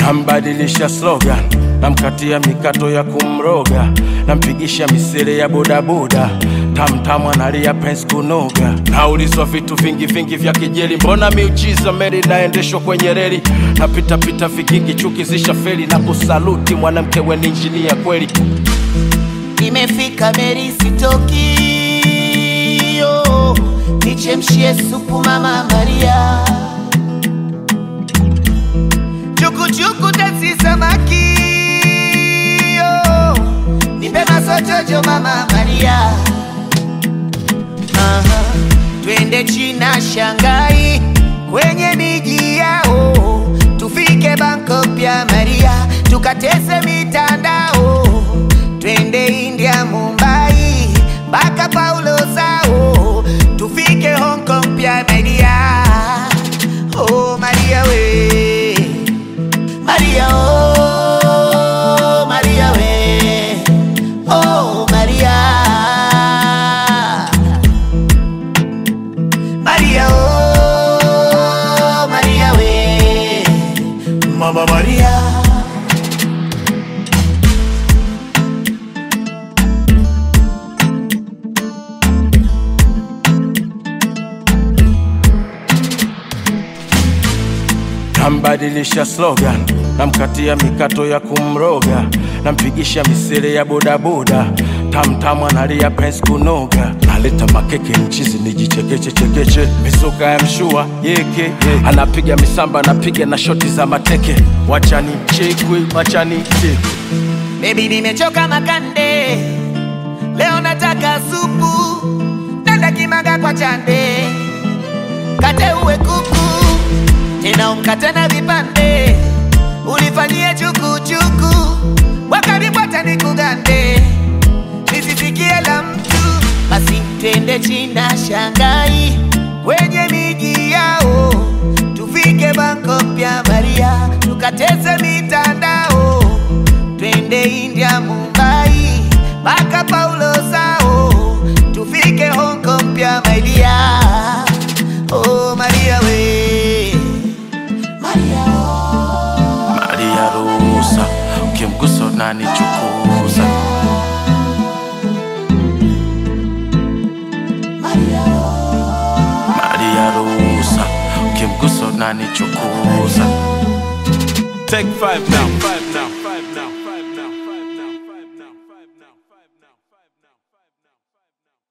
nambadilisha slogan namkatia mikato ya kumroga nampigisha misele ya bodaboda tamtamu analia pens kunoga naulizwa vitu vingi vingi vya kijeli mbona miujiza meli naendeshwa kwenye reli napitapita vigingi chuki zisha feli na kusaluti mwanamke weni injinia kweli Nimefika Meri sitoki, yo, nichemshie supu mama Maria, chukuchuku tasi samaki, yo, nipe masochojo mama Maria, Aha, twende China Shanghai kwenye miji yao, tufike Bangkok pia Maria, tukatese mitandao, twende India Mumbai mpaka Paulo Sao, tufike Hong Kong pia Maria. Oh Maria we, Maria oh, Maria we, oh Maria. Maria, oh, Maria, we, Mama Maria. nambadilisha slogan namkatia mikato ya kumroga nampigisha misele ya bodaboda tamtamu analia pens kunoga naleta makeke mchizi nijichekeche chekeche mizuka ya mshua yeke ye. anapiga misamba anapiga na shoti za mateke wachani chekwe wachani chekwe Baby, nimechoka makande, leo nataka supu, nenda kimaga kwa chande, kate uwe kuku, tena umkate na vipande, ulifanyie chukuchuku, wakaribwata nikugande, nisisikie la mtu, basi twende China Shanghai, kwenye miji yao, tufike Bangkok pia Maria, tukateze mitandao twende India Mumbai mpaka Paulo Sao, tufike Hong Kong pia my dear. Oh Maria we, Maria oh. maria ruhusa ukimgusa unanichukuza Maria oh. maria ruhusa ukimgusa unanichukuza Take five now.